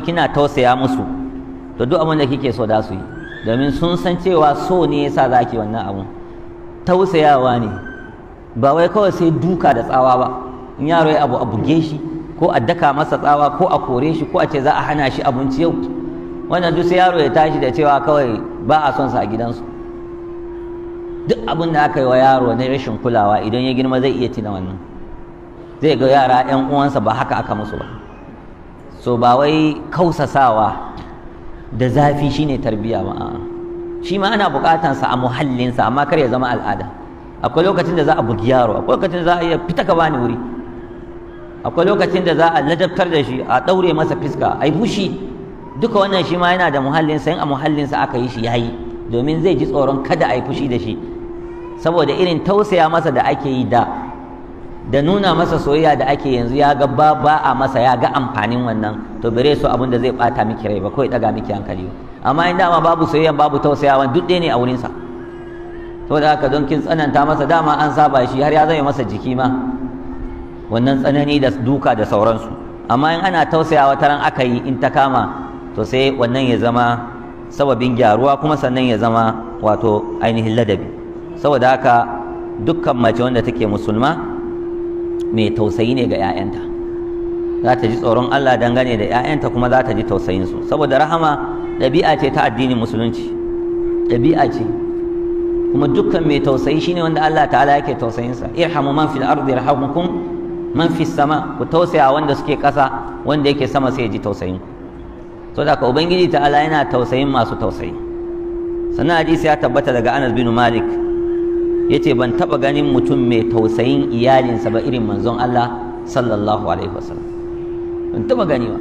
kina tausaya musu to duk abin da kike so da su yi domin sun san cewa so ne yasa za ki wannan abun tausayawa ne ba wai kawai sai duka da tsawa ba in yaro ya abu a buge shi ko a daka masa tsawa ko a kore shi ko a ce za a hana shi abinci yau wannan duk sai yaro ya tashi da cewa kawai ba a son sa a gidansu duk abin da aka yi wa yaro na rashin kulawa idan ya girma zai iya tina wannan zai ga yara 'yan uwansa ba haka aka musu ba so ba wai kausasawa da zafi shine tarbiya ba a'a shi ma ana bukatansa a muhallinsa amma kar ya zama al'ada akwai lokacin da za a bugi yaro akwai lokacin da za a iya fita ka bani wuri akwai lokacin da za a ladabtar da shi a daure masa fiska a yi fushi duka wannan shi ma yana da muhallinsa in a muhallinsa aka yi shi yayi domin zai ji tsoron kada a yi fushi da shi saboda irin tausaya masa da ake yi da da nuna masa soyayya da ake yanzu ya ga ba ba a masa ya ga amfanin wannan to bare so abin da zai bata miki rai ba ko ya daga miki hankali amma in dama babu soyayya babu tausayawa duk ɗaya ne a wurinsa saboda haka don kin tsananta masa dama an saba shi har ya zama masa jiki ma wannan tsanani da duka da sauransu amma in ana tausayawa taran aka yi in ta kama to sai wannan ya zama sababin gyaruwa kuma sannan ya zama wato ainihin ladabi saboda haka dukkan mace wanda take musulma mai tausayi ne ga 'ya'yanta za ta ji tsoron Allah dangane da 'ya'yanta kuma za ta ji tausayinsu saboda rahama ɗabi'a ce ta addinin musulunci ɗabi'a ce kuma dukkan mai tausayi shine wanda Allah ta'ala yake tausayinsa irhamu man fil ardi yarhamukum man fis sama ku tausaya wanda suke ƙasa wanda yake sama sai ya ji tausayin ku to da ka ubangiji ta'ala yana tausayin masu tausayi sannan hadisi ya tabbata daga Anas bin Malik yace ban taba ganin mutum mai tausayin iyalinsa ba irin manzon Allah sallallahu alaihi wasallam ban taba gani ba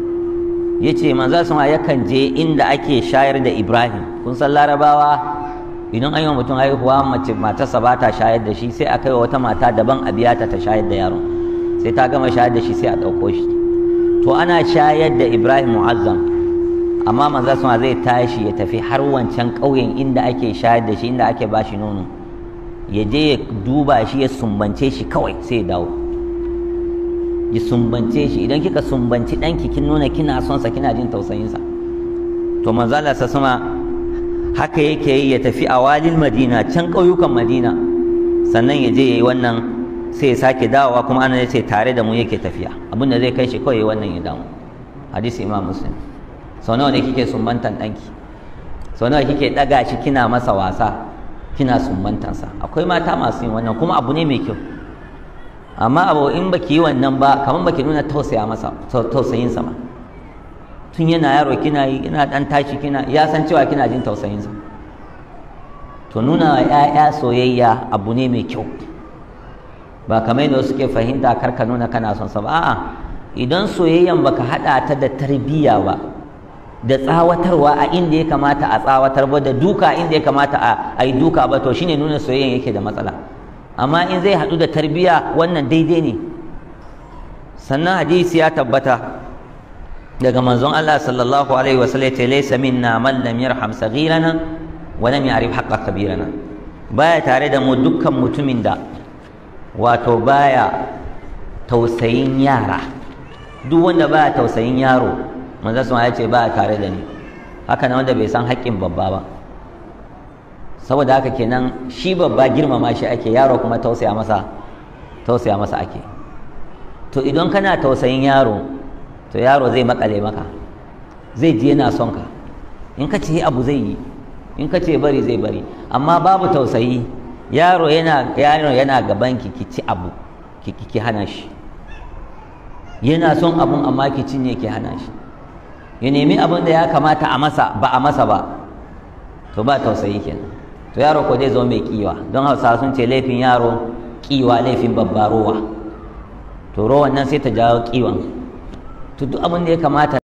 yace manzo sama yakan je inda ake shayar da Ibrahim kun san larabawa idan an yi wa mutum haihuwa mace matarsa ba ta shayar da shi sai a kai wa wata mata daban a biya ta ta shayar da yaron sai ta gama shayar da shi sai a ɗauko shi to ana shayar da Ibrahim mu'azzam amma manzo sama zai tashi ya tafi har wancan ƙauyen inda ake shayar da shi inda ake bashi nono ya je ya duba shi ya sumbance shi kawai sai ya dawo ya sumbance shi idan kika sumbanci ɗanki kin nuna kina son sa kina jin tausayinsa to manzo Allah sa sama haka yake yi ya tafi a walil madina can ƙauyukan madina sannan ya je ya yi wannan sai ya sake dawowa kuma ana ya ce tare da mu yake tafiya abin da zai kai shi kawai wannan ya damu hadisi imam muslim sau nawa ne kike sumbantan ɗanki sau nawa kike ɗaga shi kina masa wasa kina sumbantansa akwai mata masu yin wannan kuma abu ne mai kyau amma abu in baki yi wannan ba kamar baki nuna tausaya masa tausayin sa ba tun yana yaro kina yi ina dan tashi kina ya san cewa kina jin tausayin sa to nuna wa ƴaƴa soyayya abu ne mai kyau ba kamar yadda suke fahimta kar ka nuna kana son sa ba a'a idan soyayyan baka hada ta da tarbiyya ba da tsawatarwa a inda ya kamata a tsawatar ba da duka inda ya kamata a yi duka ba to shine nuna soyayyen yake da matsala amma in zai haɗu da tarbiya wannan daidai ne sannan hadisi ya tabbata daga manzon Allah sallallahu alaihi wa sallam ya laysa minna man lam yarham saghirana wa lam ya'rif haqqa kabirana baya tare da mu dukkan mutumin da wato baya tausayin yara duk wanda baya tausayin yaro manzo sun ya ce ba tare da ni haka na wanda bai san haƙƙin babba ba saboda haka kenan shi babba girmama shi ake yaro kuma tausaya masa tausaya masa ake to idan kana tausayin yaro to yaro zai makale maka zai ji yana son ka in ka ce abu zai yi in ka ce bari zai bari amma babu tausayi yaro yana yaro yana gaban ki ki ci abu ki ki hana shi yana son abun amma ki cinye ki hana shi ya nemi abin da ya kamata a masa ba a masa ba to ba tausayi kenan to yaro ko zai zo mai kiwa don hausa sun ce laifin yaro kiwa laifin babba rowa to rowan nan sai ta jawo kiwan to duk abin da ya kamata